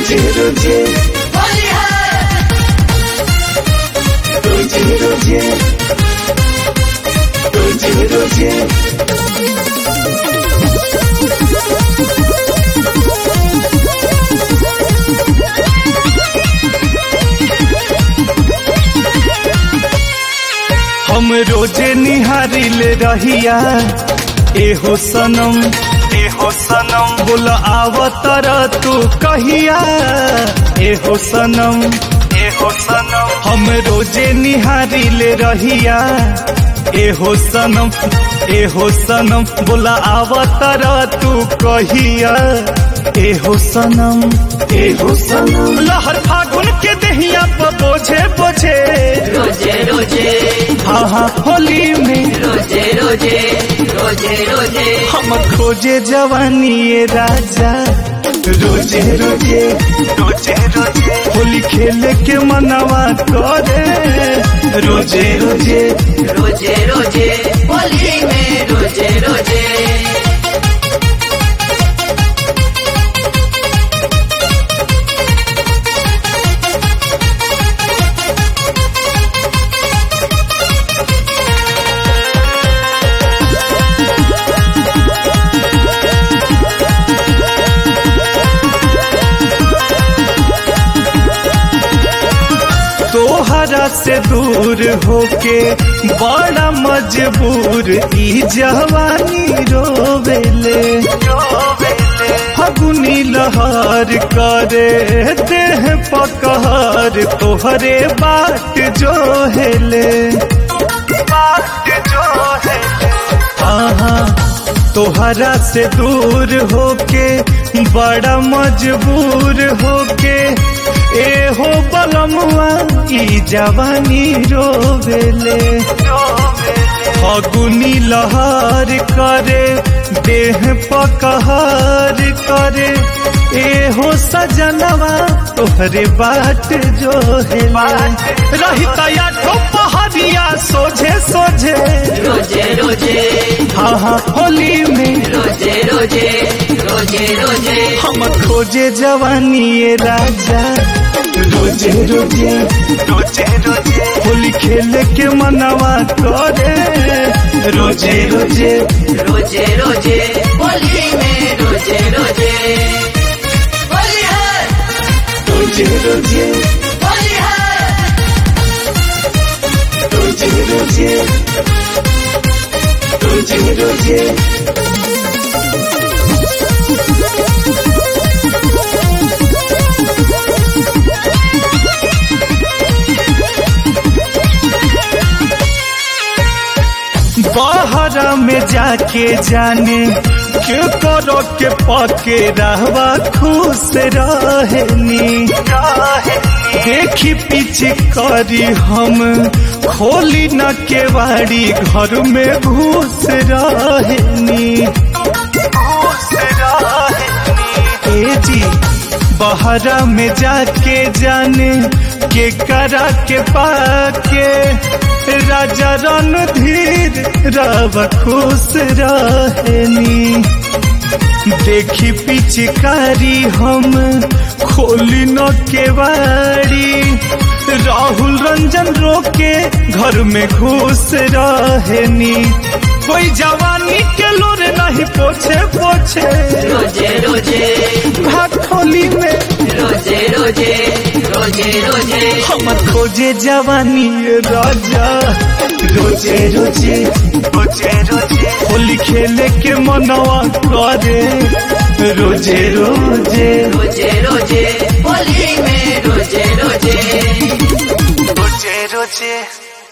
रोजे रोजे रोजे रोजे रोजे रोजे हम रोजे निहारिल रहिया एहो सनम एहो सनम बोल आवतर तू कहिया एहो सनम एहो सनम हम रोजे निहारिल रहिया एहो सनम एहो सनम बोला आवतर तू कहिया एहो सनम एहो सनम लहर फागुन के दहिया पर बोझे बोझे रोजे रोजे हाँ हाँ होली में रोजे रोजे रोजे रोजे हम खोजे जवानी ये राजा रोजे रोजे रोजे रोजे होली खेले के मनवा करे रोजे रोजे रोजे रोजे होली में रोजे रोजे तोहरा से दूर होके बड़ा मजबूर ई जवानी रोवेले फगुनी लहर करे देह पकहर तोहरे बाट जो हेले बाट जो हेले हाँ तोहरा से दूर होके बड़ा मजबूर होके ए हो बलमुआ ई जवानी रोवेले फगुनी लहर करे देह पकहर करे ए हो सजनवा तोहरे बाट जो है रहिता या तो पहाड़िया सोझे सोझे रोजे रोजे हाँ हाँ होली में रोजे रोजे रोजे रोजे हम खोजे जवानी ये राजा रोजे रोजे रोजे रोजे होली खेले के मनवा करे रोजे रोजे रोजे रोजे होली में रोजे रोजे होली है रोजे रोजे होली है रोजे रोजे रोजे रोजे बाहरा में जाके जाने के करो के पके रहवा खुश रहनी देखी पीछे करी हम खोली न केवाड़ी घर में घुस रहनी घुस रहनी ए जी बहरा में जाके जाने के करा के पाके राजा रणधीर रव खुश रहनी देखी पिचकारी हम खोली न केवाड़ी राहुल रंजन रोके घर में घुस रहनी कोई जवानी के लोर नहीं पोछे पोछे रोजे रोजे भाग खोली में रोजे रोजे रोजे रोजे हम खोजे जवानी ये राजा रोजे रोजे रोजे रोजे होली खेले के मनवा करे रोजे रोजे रोजे